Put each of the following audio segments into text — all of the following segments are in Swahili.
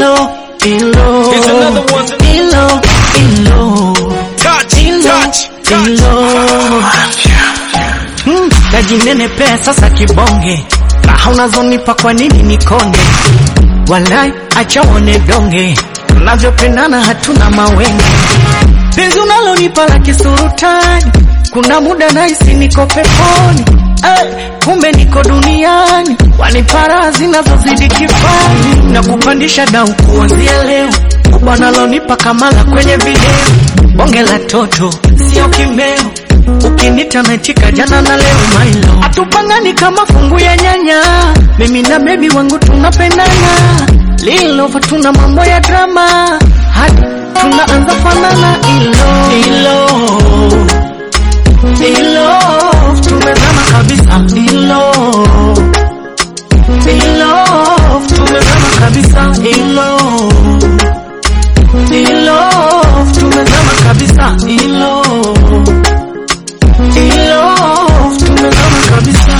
ilo, ilo, Here's another one. ilo, ilo, Touch, ilo, touch, touch. ilo. Mm, najinenepea sasa kibonge, raha unazonipa kwa nini nikonde? Walai acha uone donge, tunavyopendana hatuna mawenge. Penzi unalonipa la kisurutani, kuna muda nahisi niko peponi. Eh, kumbe niko duniani, wanipa raha zinazozidi kifani, na kupandisha dau kuanzia leo, kubwa nalonipa kamala kwenye video, bonge la toto sio kimeo ukinita naitika jana na leo mailo hatupangani kama fungu ya nyanya mimi na bebi wangu tunapendana lilova tuna mambo ya drama hadi tunaanza fanana ilo ilo ilo tumezama kabisa ilo ilo tumezama kabisa ilo ilo tumezama kabisa ilo ilo tumezama kabisa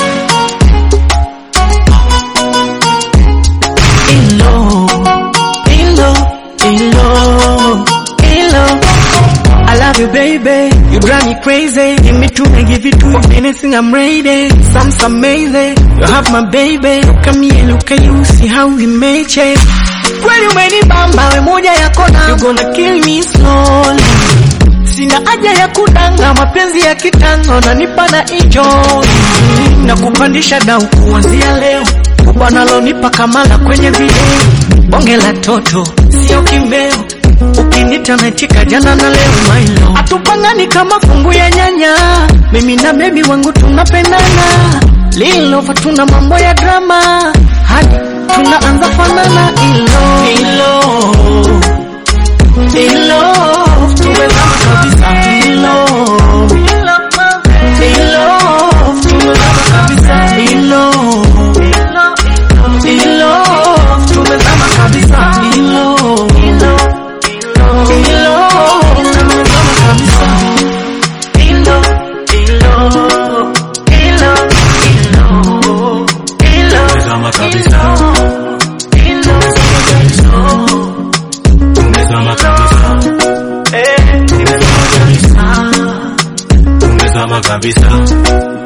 ilo ilo ilo ilo I love you baby you drive me crazy give me two and give you two anything I'm ready sounds amazing you have my baby look at me and look at you see how we made change kweli umenibamba we moja ya kona you gonna kill me slowly Sina haja ya kudanga, mapenzi ya kitango nanipa na enjoy na kupandisha dau kuanzia leo, kubwa nalonipa kamala kwenye video, bonge la toto sio kimeo, ukinita naitika jana na leo mailo, hatupangani kama fungu ya nyanya, mimi na bebi wangu tunapendana, lilova tuna mambo ya drama hadi tunaanza fanana ilo ilo ilo tumezama kabisa ilo ilo tumezama kabisa ilo ilo tumezama kabisa ilo ilo tumezama kabisa ilo ilo ilo ilo ilo Tumezama kabisa. ilo Tumezama kabisa. eh tumezama kabisa Tumezama kabisa.